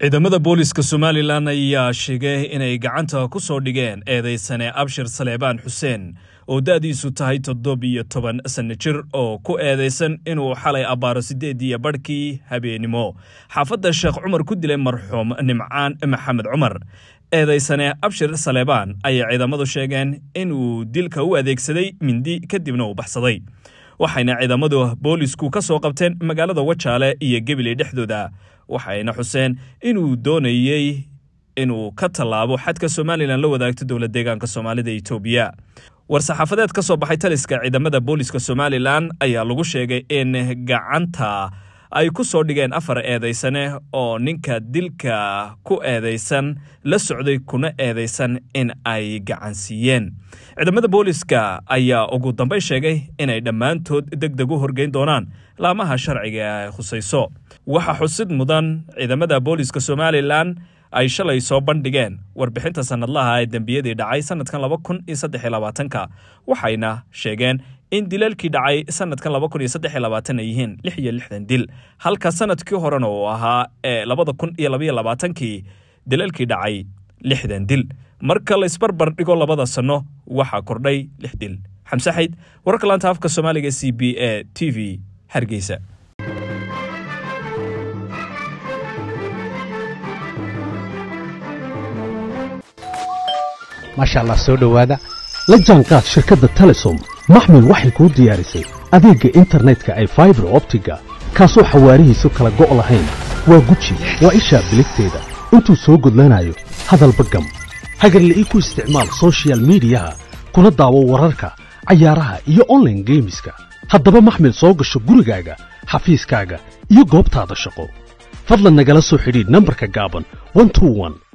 ciidamada booliska somalilan ayaa sheegay inay gacanta ku soo dhigeen eedaysane abshir saleebaan xuseen oo da'diisu tahay toddobiyo toban sanno jir oo ku eedaysan inuu xalay abbaaro siddeediyo badhkii habeennimo xaafadda sheekh cumar ku dilay marxuum nimcaan maxamed cumar eedaysane abshir saleebaan ayay ciidamadu sheegeen inuu dilka u adeegsaday mindi kadibna uu baxsaday waxayna ciidamadu boolisku ka soo qabteen magaalada wajaale iyo gebiley dhexdooda waxayna xuseen inuu doonayey inuu ka tallaabo xadka somalilan la wadaagto dowla deegaanka soomaalida etoobiya war-saxaafadeed ka soo baxay taliska ciidamada booliska somalilan ayaa lagu sheegay in gacanta ay ku soo dhigeen afar eedaysane oo ninka dilka ku eedaysan la socday kuna eedaysan in ay gacansiiyeen ciidamada booliska ayaa ugu dambay sheegay inay dhammaantood deg deg u horgeyn doonaan laamaha sharciga ay khusayso waxaa xusid mudan ciidamada booliska somalilan ay shalay soo bandhigeen warbixinta sannadlaha ee dembiyadii dhacay sannadkan laba kun iyo saddex iyo labaatanka waxayna sheegeen in dilalkii dhacay sannadkan laba kun iyo saddex iyo labaatan ay yihiin lix iyo lixdan dil halka sannadkii horena uu ahaa ee labada kun iyo labaiyo labaatankii dilalkii dhacay lixdan dil marka la isbarbar dhigo labada sanno waxaa kordhay lix dil xamse xayd wararka laanta afka soomaaliga c b a t v hargeysa maasha allah soo dhowaada la jaanqaad shirkadda telesom maxmil waxay kuu diyaarisay adeegga internetka ay faibar optiga kaasoo xawaarihiisu kala go' lahayn waa guji waa ishaa biligteeda intuu soo gudlanayo hadalba gam hagarle ii ku isticmaal sochial midiyaha kuna daawo wararka cayaaraha iyo onlaine geemiska haddaba maxmil soo gasho gurigaaga xafiiskaaga iyo goobtaada shaqo fadlan nagala soo xidhiidh nambarka gaaban